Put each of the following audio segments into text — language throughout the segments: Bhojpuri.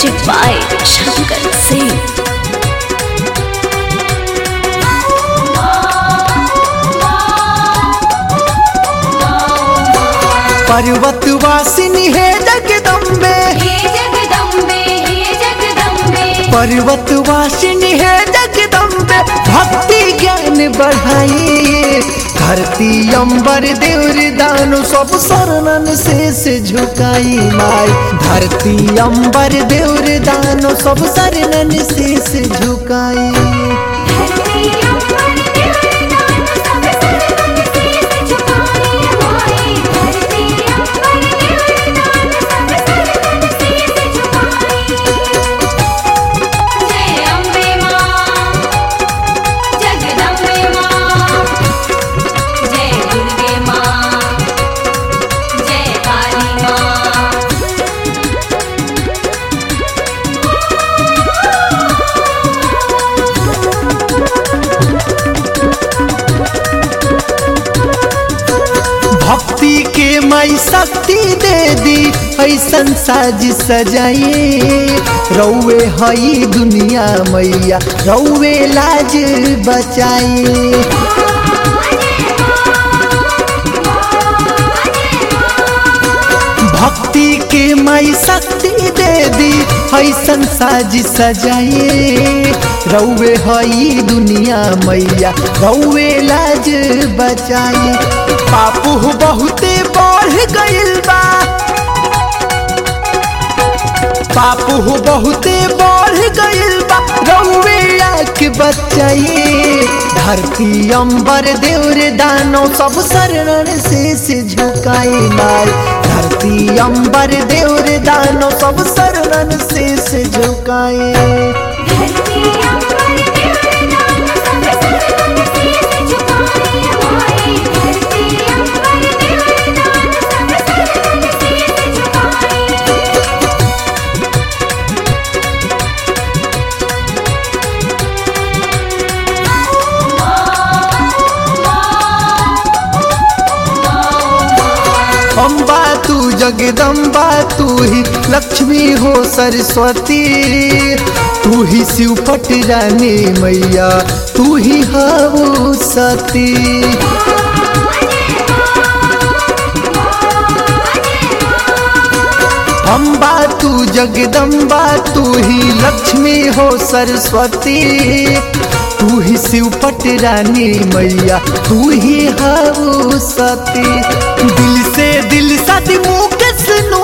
Music by Shankar Singh. पर्वत वासिनी है जगदम्बे हे जगदम्बे हे जगदम्बे पर्वत वासिनी है जगदम्बे भक्ति ज्ञान बढ़ाई धरती अंबर देवर दानु सब शरणन शेष झुकाई माई धरती अंबर देवर दानु सब शरणन शेष झुकाई धरती अम्बर देवर दानु सब सरवन शीस झुकाए माए धरती अम्बर देवर दानु सब सरवन शीस झुकाए जय अम्बे मां जगदम्बे मां जय दुर्गे मां जय काली मां भक्ति के मई शक्ति दे दी ऐसन साज सजाई रौवे हई दुनिया मैया रौवे लाज बचाई भक्ति के मई शक्ति दे दी ऐसन साज सजाई रौवे हई दुनिया मैया रौवे लाज बचाई पापू बहुते बढ़ गइल बा पापू बहुते बढ़ गइल बा रौवे आके बचाई धरती अंबर देवर दानो सब शरण शेष झुकाई माई धरती अंबर देवर दानो सब शरण शेष झुकाई धरती अम्बर देवर दानु सब सरवन शीस झुकाए माए धरती अम्बर देवर दानु सब सरवन शीस झुकाए अम्बा तू जगदम्बा तू ही लक्ष्मी हो सरस्वती तू ही शिव पट रानी मैया तू ही हऊ सती अम्बा तू जगदम्बा तू ही लक्ष्मी हो सरस्वती तू ही शिव पट रानी मैया तू ही हऊ सती दिल से दिल सदी मुख सुनो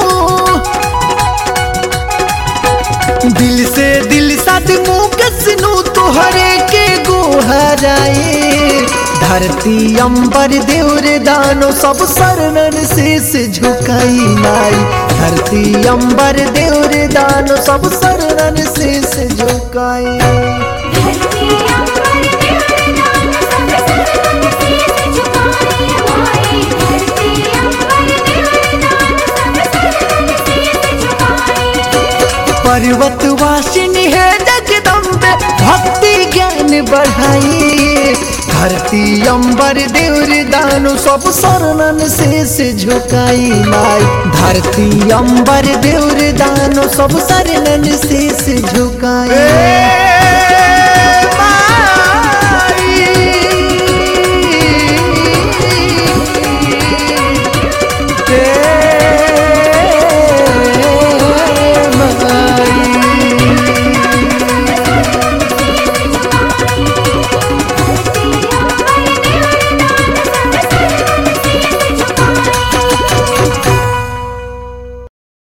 दिल से दिल सद मुख सुनो तोहरे के गोहराए धरती अंबर देवर दानो सब शरणन शेष झुकाई नाई धरती अंबर देवर दानो सब शरणन शेष झुकाई धरती अम्बर देवर दानु सब सरवन शीस झुकाए माए धरती अम्बर देवर दानु सब सरवन शीस झुकाए पर्वत वासिनी है जगदम्बे भक्ति ज्ञान बढ़ाई धरती अंबर देवर दानु सब शरणन शेष झुकाई माई धरती अंबर देवर दानु सब शरणन शेष झुकाई